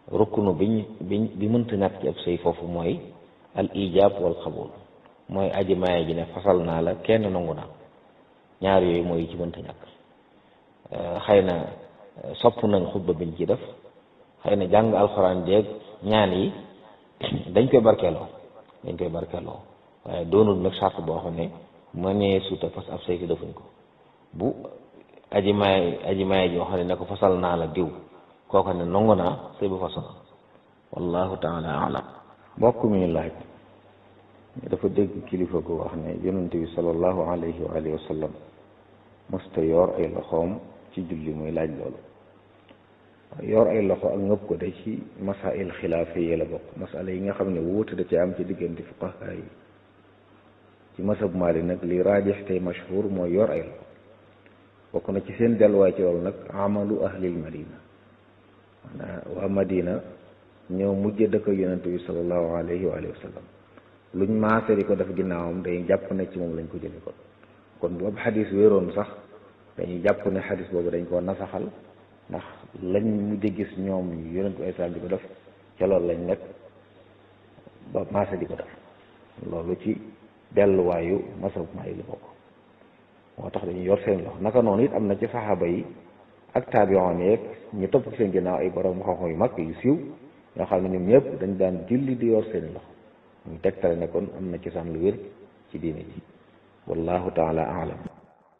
rukkunu biñ biñ bi mënta ñàkk ci ab sëy foofu mooy al ijab wal xabul mooy aji maye ji ne fasal naa la kenn nangu naa ñaar yooyu mooy yi ci mënta ñàkk xëy na sopp nañ xutba biñ ci def xëy na jàng alxuraan jeeg ñaan yi dañ koy barkeeloo dañ koy barkeeloo waaye doonul nag sart boo xam ne mënee suuta fas ab sëy defuñ ko bu aji maye aji maye ji xam ne ne ko fasal naa la diw kooku ne nangu naa sëy bu fasal wallahu taala alam mbokk mi laaj dafa dégg kilifa gu wax ne yonente bi sallallahu alayhi wa alihi wa sallam mosta yor ay loxoom ci julli muy laaj loolu yor ay loxo ak ngëpp ko de ci masail xilaafa yi la bokk masala yi nga xam ne wuute da ci am ci diggante fuqaha yi ci masab Maalik nag li raajix tey mashhur mooy yor ay loxo bokk na ci seen delluwaay ci loolu nag amalu ahlil madina maanaam waa madina ñëw mujj dëkk yonente bi sallallahu alayhi wa sallam luñ maase di ko def ginnaawam dañuy jàpp ne ci moom lañ ko jëlee kon kon bu ab xadis wéeroon sax dañuy jàpp ne xadis boobu dañ koo nasaxal ndax lañ mujj gis ñoom yonentu ay salaam di ko def ca loolu lañ nekk ba maase di ko def loolu ci delluwaayu masab maa yi la bokk moo tax dañuy yor seen loxo naka noonu it am na ci saxaaba yi ak taabiyoon yeeg ñu topp ci seen ginnaaw ay borom xam-xam yu mag yu siiw ñoo xam ne ñoom ñëpp dañ daan julli di yor seen loxo ñu tegtale ne kon am na ci saan lu wér ci diine ji wallahu taala alam